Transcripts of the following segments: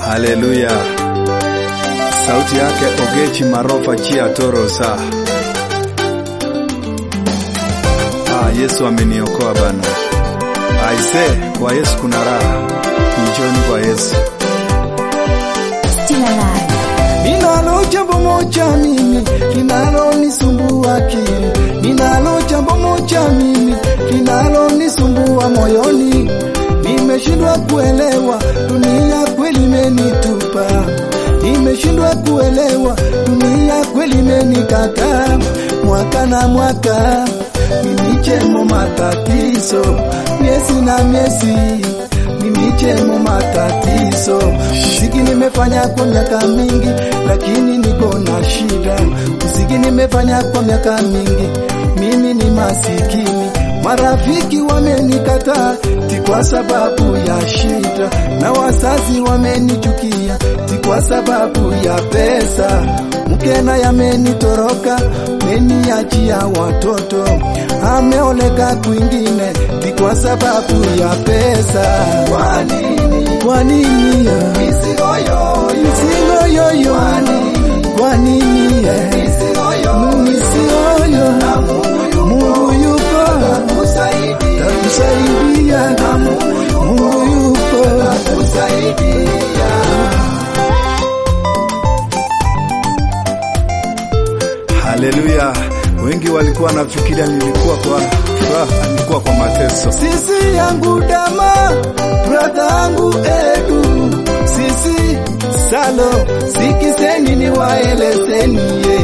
Haleluya. Sauti yake Ogechi Marofa Chia Torosa. Ah, Yesu ameniokoa bana. Aise, kwa Yesu kuna raha. Njoni kwa Yesu. Still alive. Ninalo jambo moja mimi linalonisumbua akili, ninalo jambo moja mimi linalonisumbua moyoni. Nimeshindwa kuelewa dunia kweli imenitupa, nimeshindwa kuelewa dunia kweli imenikataa. Mwaka na mwaka mimi chemo matatizo, miezi na miezi mimi chemo matatizo. Muziki nimefanya kwa miaka mingi, lakini niko na shida. Muziki nimefanya kwa miaka mingi, mimi ni masikini. Marafiki wamenikataa ti kwa sababu ya shida, na wazazi wamenichukia ti kwa sababu ya pesa. Mke naye amenitoroka, meniachia watoto, ameoleka kwingine ti kwa sababu ya pesa. Kwa nini? Kwa nini? Mizigo yoyo, mizigo yoyo. Kwa nini? Kwa nini? Mizigo yoyo, mizigo yoyo. Na Mungu yupo, Mungu yupo, takusaidia, takusaidia. Na Mungu yupo, Mungu yupo, takusaidia. Haleluya. Wengi walikuwa wanafikiria nilikuwa kwa furaha, nilikuwa kwa mateso. Sisi yangu dama, brother yangu Edu, sisi Salo, sikiseni ni waelezeni ye.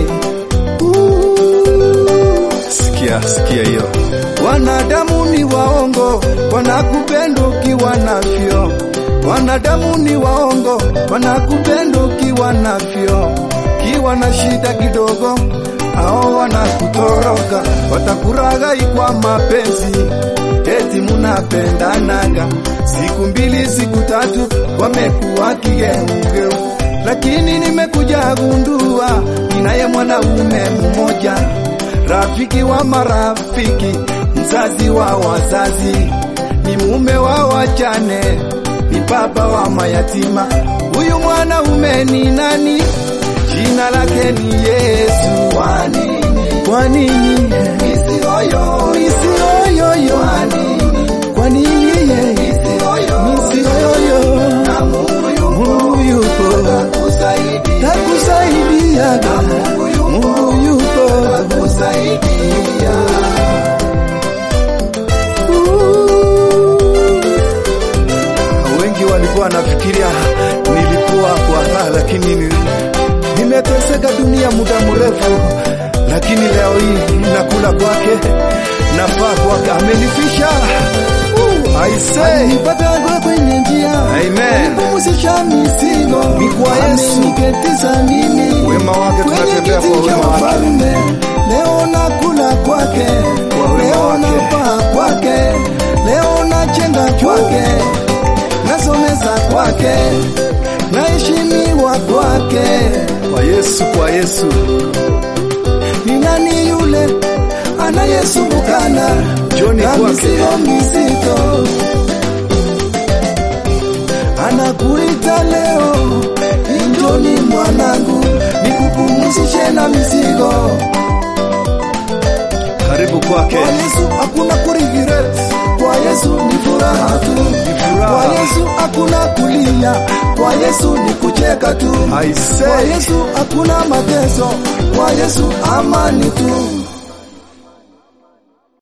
Uh, Sikia, sikia hiyo. Wanadamu ni waongo, wanakupenda ukiwa navyo. Wanadamu ni waongo, wanakupenda ukiwa navyo. Kiwa na shida kidogo, hao wanakutoroka, watakuraghai kwa mapenzi, eti munapendanaga. Siku mbili, siku tatu, wamekuwa kigeugeu. Lakini nimekuja gundua, ninaye mwanaume mmoja rafiki wa marafiki, mzazi wa wazazi, ni mume wa wajane, ni baba wa mayatima. Huyu mwanaume ni nani? Jina lake ni Yesu. Kwa nini? Kwa nini? Misioyo, misioyo. Kwa nini? Kwa nini? Misioyo, misioyo. Na Mungu yupo, Mungu yupo, takusaidia, takusaidia. Na Mungu yupo, Mungu yupo, takusaidia. Wengi walikuwa wanafikiria nilikuwa kwa raha, lakini ni- nimeteseka dunia muda mrefu, lakini leo hii nakula kwake, nafaa kwake, amenifisha. Uh, I say, Nipatago kwenye njia Amen. Nipumzisha mizigo Ni kwa Yesu. Ameniketiza mimi Wema wake Kwenye tunatembea kiti kwa cha wema wake. ufalme. Leo nakula kwake Kwa wema Leo wake. napaa kwake Leo nachenda kwake Nasomesa kwake Naheshimiwa kwake kwa Yesu, kwa Yesu. ni nani yule anayesumbukana Njoni na kwake. mizigo mizito? Anakuita leo, njoni mwanangu, nikupumzishe na mizigo. Karibu kwake. Kwa Yesu hakuna kuregret, kwa Yesu ni furaha tu, furaha. kwa Yesu hakuna kulia, kwa Yesu ni kucheka tu, I kwa say, Yesu hakuna mateso, kwa Yesu amani tu.